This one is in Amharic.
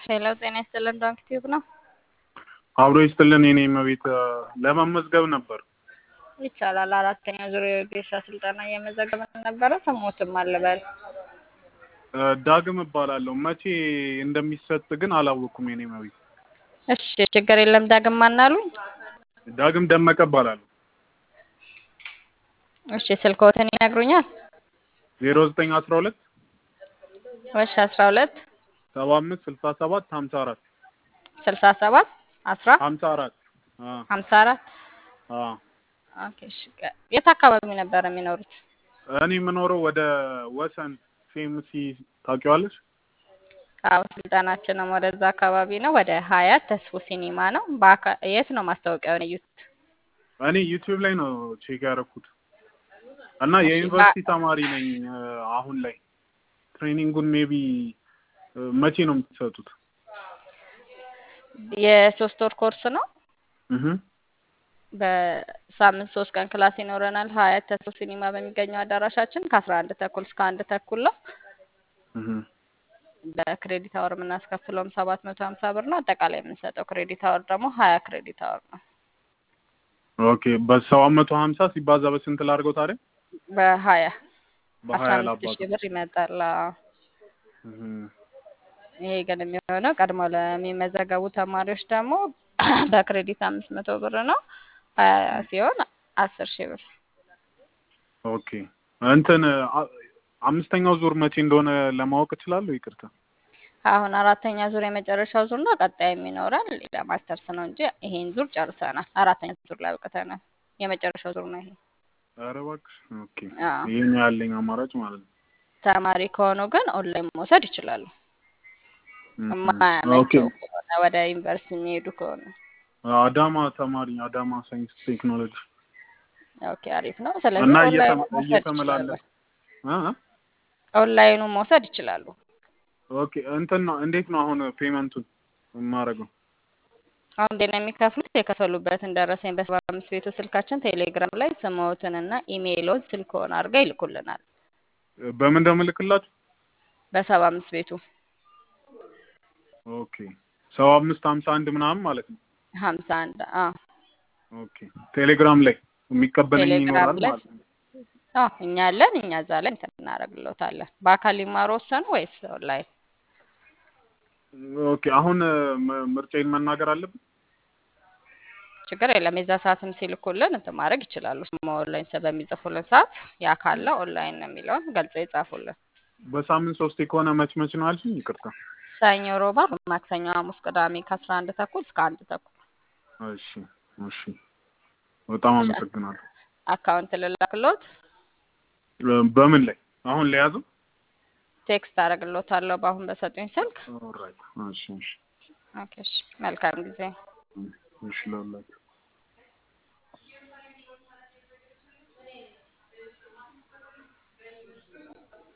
ሄሎ ጤና ይስጥልን ዶንክ ቲዩብ ነው። አብሮ ይስጥልን የኔ መቤት ለመመዝገብ ነበር። ይቻላል። አራተኛ ዙር የጌሻ ስልጠና እየመዘገብን ነበረ። ስሞትም አልበል ዳግም እባላለሁ። መቼ እንደሚሰጥ ግን አላወቅኩም የኔ መቤት። እሺ ችግር የለም። ዳግም ማናሉኝ? ዳግም ደመቀ እባላለሁ። እሺ ስልክዎትን ይነግሩኛል? ዜሮ ዘጠኝ አስራ ሁለት እሺ አስራ ሁለት ሰባ አምስት ስልሳ ሰባት ሀምሳ አራት ስልሳ ሰባት አስራ ሀምሳ አራት ሀምሳ አራት ኦኬ እሺ የት አካባቢ ነበር የሚኖሩት? እኔ የምኖረው ወደ ወሰን ፌምሲ ታውቂዋለሽ? አዎ ስልጠናችንም ወደዛ አካባቢ ነው። ወደ ሀያት ተስፎ ሲኒማ ነው። በአካ- የት ነው ማስታወቂያውን እዩት? እኔ ዩቲዩብ ላይ ነው ቼክ ያደረኩት እና የዩኒቨርሲቲ ተማሪ ነኝ አሁን ላይ ትሬኒንጉን ሜቢ መቼ ነው የምትሰጡት? የሶስት ወር ኮርስ ነው። እህ በሳምንት ሶስት ቀን ክላስ ይኖረናል። ሀያት ተስፎ ሲኒማ በሚገኘው አዳራሻችን ከአስራ አንድ ተኩል እስከ አንድ ተኩል ነው። እህ በክሬዲት አወር የምናስከፍለውም ሰባት መቶ ሀምሳ ብር ነው። አጠቃላይ የምንሰጠው ክሬዲት አወር ደግሞ ሀያ ክሬዲት አወር ነው። ኦኬ በሰባት መቶ ሀምሳ ሲባዛ በስንት ላድርገው ታዲያ? በሀያ አስራ በሀያ አምስት ላባዛ። ሺህ ብር ይመጣል። አዎ። እህ ይሄ ግን የሚሆነው ቀድሞ ለሚመዘገቡ ተማሪዎች ደግሞ በክሬዲት አምስት መቶ ብር ነው። ሀያ ሲሆን አስር ሺህ ብር። ኦኬ እንትን አ- አምስተኛው ዙር መቼ እንደሆነ ለማወቅ እችላለሁ? ይቅርታ። አሁን አራተኛ ዙር የመጨረሻው ዙር ነው። ቀጣይ የሚኖረን ሌላ ማስተርስ ነው እንጂ ይሄን ዙር ጨርሰናል። አራተኛ ዙር ላይ አብቅተናል። የመጨረሻው ዙር ነው ይሄ። ኧረ እባክሽ። ኦኬ አዎ። ይሄን ያለኝ አማራጭ ማለት ነው። ተማሪ ከሆኑ ግን ኦንላይን መውሰድ ይችላሉ። እህ ኦኬ የማያመቸው ከሆነ ወደ ዩኒቨርሲቲ የሚሄዱ ከሆነ አዳማ ተማሪ አዳማ ሳይንስ ቴክኖሎጂ ኦኬ አሪፍ ነው። ስለዚህ እና ኦንላይኑ እየተመ- መውሰድ ይችላሉ። እየተመላለስ እ እ? ኦንላይኑ መውሰድ ይችላሉ። ኦኬ እንትን ነው እንዴት ነው አሁን ፔመንቱን የማደርገው? አሁን እንዴት ነው የሚከፍሉት? የከፈሉበትን ደረሰኝ በሰባ አምስት ቤቱ ስልካችን ቴሌግራም ላይ ስምዎትንና ኢሜይሎን ስልክዎን አድርገው ይልኩልናል። በምን እንደምልክላችሁ? በሰባ አምስት ቤቱ ኦኬ ሰባ አምስት ሀምሳ አንድ ምናምን ማለት ነው። ሀምሳ አንድ አዎ ኦኬ ቴሌግራም ላይ የሚቀበለኝ ቴሌግራም ይኖራል ላይ ማለት ነው። አዎ እኛ አለን። እኛ እዛ ላይ እንትን እናደርግልዎታለን። በአካል ሊማሩ ወሰኑ ወይስ ኦንላይን? ኦኬ አሁን ም- ምርጫዬን መናገር አለብን? ችግር የለም። የዛ ሰዓትም ሲልኩልን እንትን ማድረግ ይችላሉ። ስሙ ኦንላይን ሰ- በሚጽፉልን ሰዓት ያ ካለ ኦንላይን ነው የሚለውን ገልጸው ይጻፉልን። በሳምንት ሶስቴ ከሆነ መች መች ነው አልሽኝ? ይቅርታ። ሰኞ፣ ሮብ፣ ዓርብ፣ ማክሰኞ፣ ሐሙስ፣ ቅዳሜ ከአስራ አንድ ተኩል እስከ አንድ ተኩል እሺ እሺ በጣም አመሰግናለሁ። አካውንት ልላክሎት፣ እ፣ በምን ላይ አሁን ለያዘው? ቴክስት አደርግሎታለሁ በአሁን በሰጡኝ ስልክ። ኦልራይት እሺ እሺ ኦኬ እሺ። መልካም ጊዜ። እሺ ላላችሁ